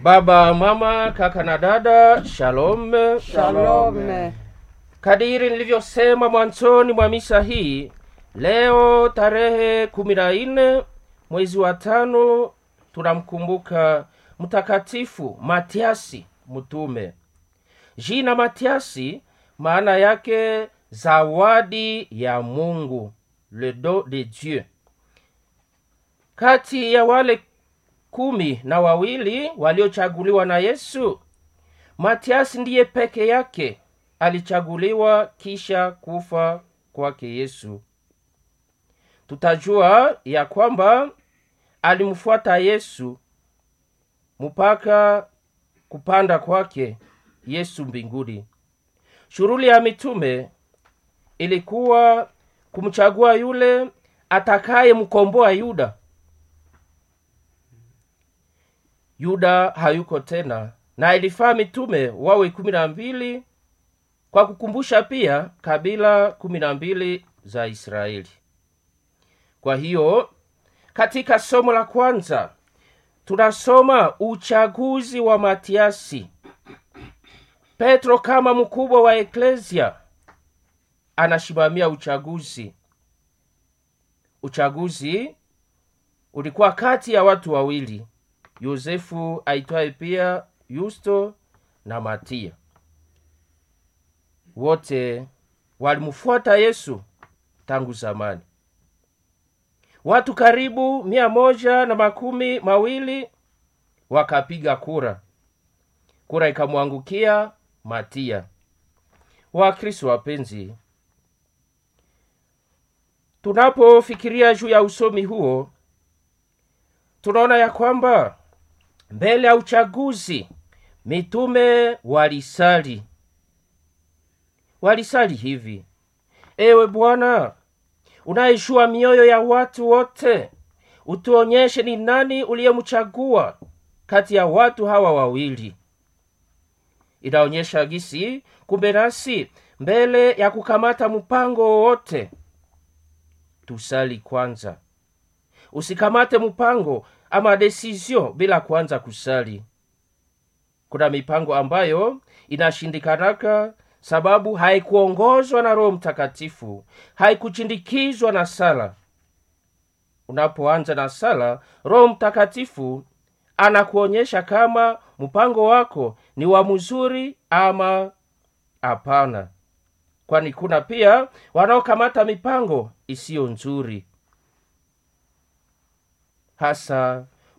Baba, mama, kaka na dada, shalom. Shalom. Kadiri nilivyosema mwanzoni mwa misa hii, leo tarehe kumi na nne mwezi wa tano tunamkumbuka mtakatifu Matiasi mtume. Jina Matiasi maana yake zawadi ya Mungu, le don de Dieu. Kati ya wale kumi na wawili waliochaguliwa na Yesu, Matiasi ndiye peke yake alichaguliwa kisha kufa kwake Yesu. Tutajua ya kwamba alimfuata Yesu mpaka kupanda kwake Yesu mbinguni. Shughuli ya mitume ilikuwa kumchagua yule atakayemkomboa Yuda. Yuda hayuko tena, na ilifaa mitume wawe kumi na mbili kwa kukumbusha pia kabila kumi na mbili za Israeli. Kwa hiyo katika somo la kwanza tunasoma uchaguzi wa Matiasi. Petro kama mkubwa wa eklesia anasimamia uchaguzi. Uchaguzi ulikuwa kati ya watu wawili, Yosefu aitwaye pia Yusto na Matia. Wote walimfuata Yesu tangu zamani. Watu karibu mia moja na makumi mawili wakapiga kura, kura ikamwangukia Matia. Wakristo wapenzi, tunapofikiria juu ya usomi huo, tunaona ya kwamba mbele ya uchaguzi mitume walisali, walisali hivi: ewe Bwana unayejua mioyo ya watu wote, utuonyeshe ni nani uliyemchagua kati ya watu hawa wawili. Inaonyesha gisi kumbe nasi mbele ya kukamata mpango wowote tusali kwanza. Usikamate mpango ama desizio bila kwanza kusali. Kuna mipango ambayo inashindikanaka sababu haikuongozwa na Roho Mtakatifu, haikuchindikizwa na sala. Unapoanza na sala, Roho Mtakatifu anakuonyesha kama mpango wako ni wa mzuri ama hapana, kwani kuna pia wanaokamata mipango isiyo nzuri, hasa